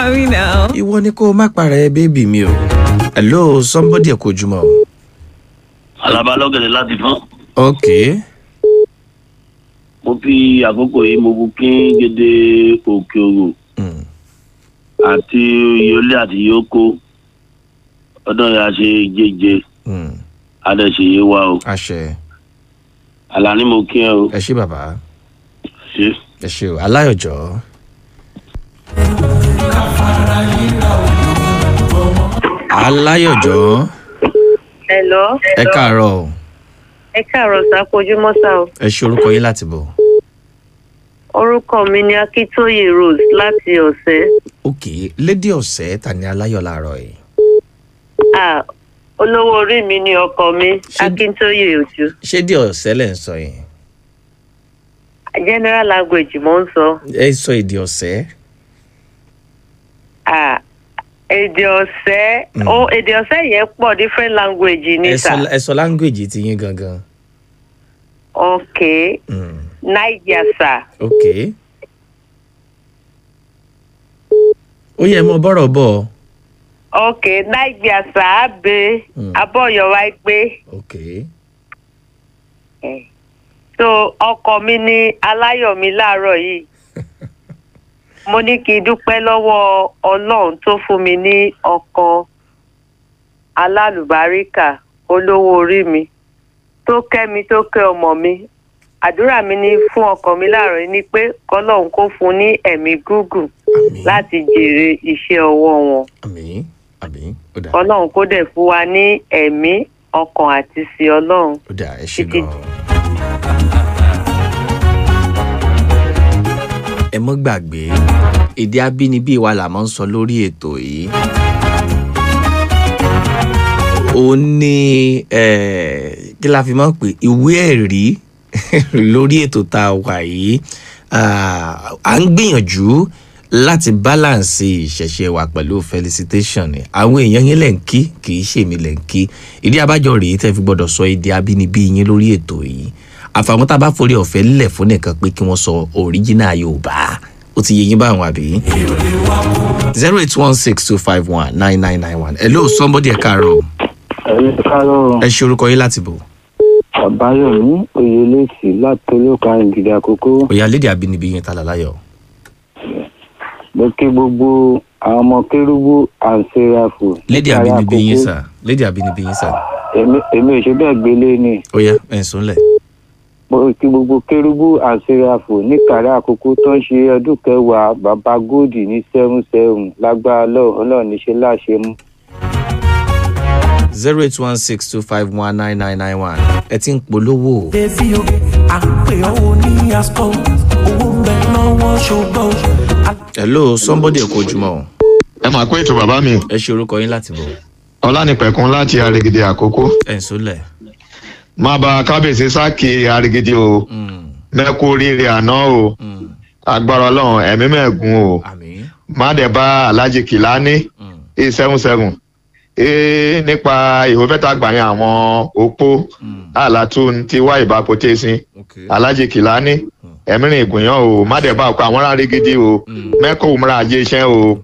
me now. ìwọ ni kó o má para ẹ bébì mi o hello somebody kò jùmọ̀ o. alaba lọ́gẹ̀dẹ̀ láti fún. ok mo fi àkókò yìí mo bu kí gédé òkè òrò mm. àti yọlé àti yókò ọdún yà ṣe jẹjẹ Mm. adẹ̀ṣeyé wa o àṣẹ àlàní mo kí ẹ o ẹ ṣé bàbá ṣe. ẹ ṣé o aláyọjọ. aláyọjọ Hello. ẹ káàárọ̀ o Ẹ káàárọ̀ sá kojúmọ́ sá o. ẹ ṣe orúkọ yín láti bọ̀. Orúkọ mi ni Akíntóyè Rose láti ọ̀sẹ̀. ok lédè ọ̀sẹ̀ ta ni aláyọ̀ láàárọ̀ yìí. Ah, olówó orí mi ni ọkọ mi, Ṣé- Akíntóyè Òjò. ṣé dé ọ̀sẹ̀ lẹ̀ ń sọ yìí. General language mo ń sọ. ẹ sọ èdè ọ̀sẹ̀. Ah, èdè ọ̀sẹ̀, Mm. ó èdè ọ̀sẹ̀ yẹn pọ̀ different language ni ẹ sà. sọ ẹ sọ language ti yín gangan. Ok, Mm. Niger sà. ok. ó yẹ mọ bọ́rọ̀ bọ̀. Ok, Niger sà á be, Mm. abọ́yọ̀ wá gbé. ok. Eh. So ọkọ mi ní aláyọ̀ mi láàárọ̀ yìí. mo ní kí n dúpẹ́ lọ́wọ́ ọlọ́run tó fún mi ní ọkọ alálùbáríkà olówó orí mi tó kẹ́ mi tó kẹ́ ọmọ mi àdúrà mi ní fún ọkọ mi láàárọ̀ yìí ni pé kọ́lọ́run kó fún un ní ẹ̀mí gúgùn àmì láti jèrè iṣẹ́ ọwọ́ wọn àmì àmì ó dà kọ́lọ́run kó dẹ̀ fún wa ní ẹ̀mí ọkàn àti sí ọlọ́run. ó dà ẹ ṣe Títí- gan. ẹ mọ́ gbàgbé èdè abínibí wa là máa ń sọ lórí ètò yìí. ó ní eh, kí la fi máa ń pè ìwé ẹ̀rí lórí ètò tá a wà yìí Ah, à ń gbìyànjú láti balance ìṣẹ̀ṣẹ̀ wa pẹ̀lú felicitation ni àwọn èèyàn yín lẹ̀ ń kí kì í ṣèmi lẹ̀ ń kí ìdí abájọ rèé tẹ́ fi gbọ́dọ̀ sọ èdè abínibí yín lórí ètò yìí àfàwọn tá a bá forí ọ̀fẹ́ lẹ̀ fún nìkan pé kí wọ́n sọ original yorùbá ó ti yé yín báwọn àbí. zero eight one six two five one nine nine nine one hello somebody ẹ káàárọ̀ ẹ̀yin kárọ̀ ẹ ṣe orúkọ yín láti bò àbáyọ̀mí oyèlẹ́sì láti olóka ìgìdì àkókò òyà lédè abínibí yín tálà láyọ̀ mo kí gbogbo àwọn ọmọ kérúbù àǹsẹ̀ráfù lédè abínibí yín sà lédè abínibí yín sà èmi èmi ò ṣe bẹ́ẹ̀ gbélé ni òyà ẹ̀ ń sùnlẹ̀. mo kí gbogbo kérúbù àǹsẹ̀ráfù níkàrẹ́ àkókò tó ń ṣe ọdún kẹwàá bàbá góòdì ní seven seven lágbára lọ́wọ́ ọlọ́run níṣẹ́ láṣẹ mú. zero eight one six two five one nine nine nine one ẹ ti ń polówó Bébí o, à ń pè ọ́ ní Aston, owó ń bẹ lọ́wọ́ ṣùgbọ́n. hello somebody kò jùmọ̀ o. ẹ máa kó ètò bàbá mi ẹ ṣe orúkọ yín láti bọ̀ ọlánìpẹ̀kun láti arigidi àkókò ẹ̀ ń sùnlẹ̀. máa bá kábíyèsí sáàkì arigidi o Mm, mẹ́kú oríire àná o mm, agbára ọlọ́run ẹ̀mí mẹ́ẹ̀gùn o àmì. má dẹ̀ bá alhaji kìláni Mm, eight seven seven ee nípa ìwé mẹ́ta gbà yẹn àwọn opó mm, àlàtún ti wá ìbápo tẹ́sí okay. alhaji kìláni ẹ̀mí rìn ìgùnyàn o má dẹ̀ bá ọkọ àwọn ará arigidi o Mm. mẹ́kọ̀ òmùra ajé iṣẹ́ o